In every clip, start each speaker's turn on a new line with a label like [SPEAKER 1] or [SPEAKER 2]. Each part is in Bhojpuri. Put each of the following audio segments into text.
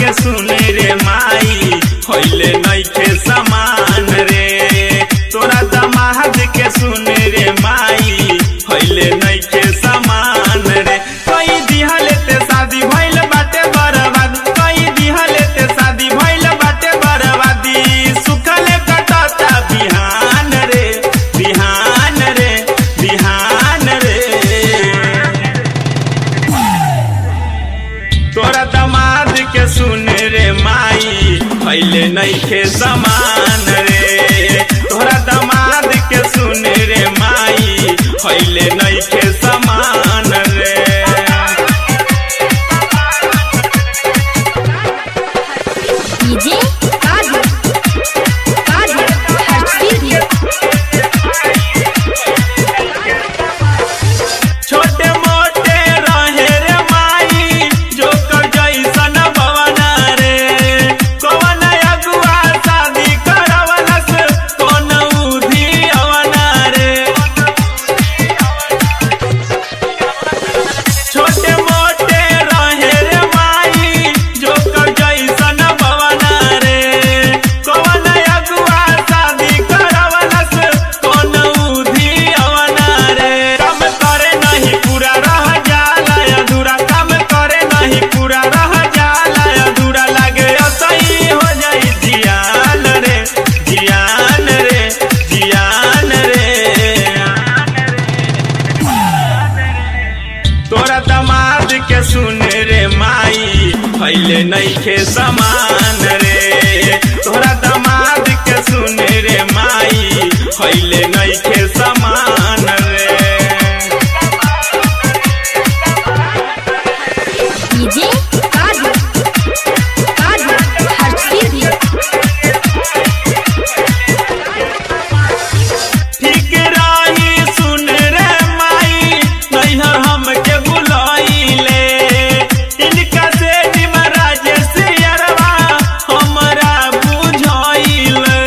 [SPEAKER 1] के सुन रे माई होइले नइखे समान रे तोरा दमाद के सुन रे माई होइले नइखे समान रे कई दिहले ते शादी भइल बाटे बर्बाद कई दिहले ते शादी भइल बाटे बर्बादी सुखले कटता बिहान रे बिहान रे बिहान रे तोरा दमाद के सुन रे माई पहले नइखे समान रे तोरा दमाद के सुन रे माई पहले नइखे समान रे
[SPEAKER 2] डीजे काजू काजू हर्षदीदी
[SPEAKER 1] छोटे मोटे रहे रे माई जो कर जैसन भवना रे कवन अगुआ शादी करवलस कौन उधी अवना रे छोटे मोटे रहे रे माई जो कर जैसन भवना रे कवन अगुआ शादी करवलस कौन उधी अवना रे काम करे नहीं पूरा रह जाला अधूरा काम करे नहीं पूरा रह जाला अधूरा लागे असही हो जाई जियान रे जियान रे जियान रे तोरा दमाद के सुन रे माई पहले नइखे समान रे तोरा दमाद के सुन रे माई पहले नइखे समान रे
[SPEAKER 2] डीजे काजू काजू हर्षदीदी
[SPEAKER 1] ठीक रही सुन रे माई नैहर हमके बुलाइले इनका से निमराज से अरवा हमरा बुझाइले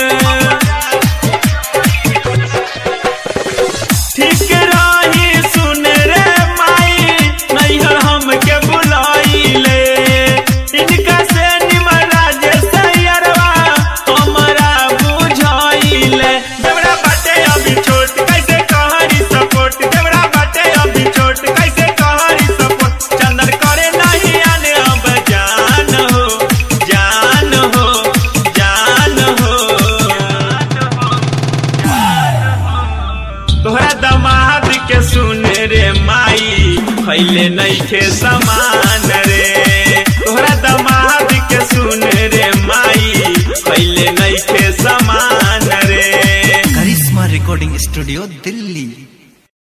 [SPEAKER 1] ठीक रही सुन रे माई नैहर हमके बुलाइले इनका से निमराज से अरवा हमरा बुझाइले देवरा बाटे अभी छोट कैसे कहरी सपोर्ट देवरा बाटे अभी छोट कैसे कहरी सपोर्ट चंदन करे नहीं आने अब जान हो जान हो जान हो तोहरा दमाद के सुन रे माई पहले नइखे समान रे तोहरा दमाद के सुन रे माई पहले नइखे समान रे
[SPEAKER 3] करिश्मा रिकॉर्डिंग स्टूडियो दिल्ली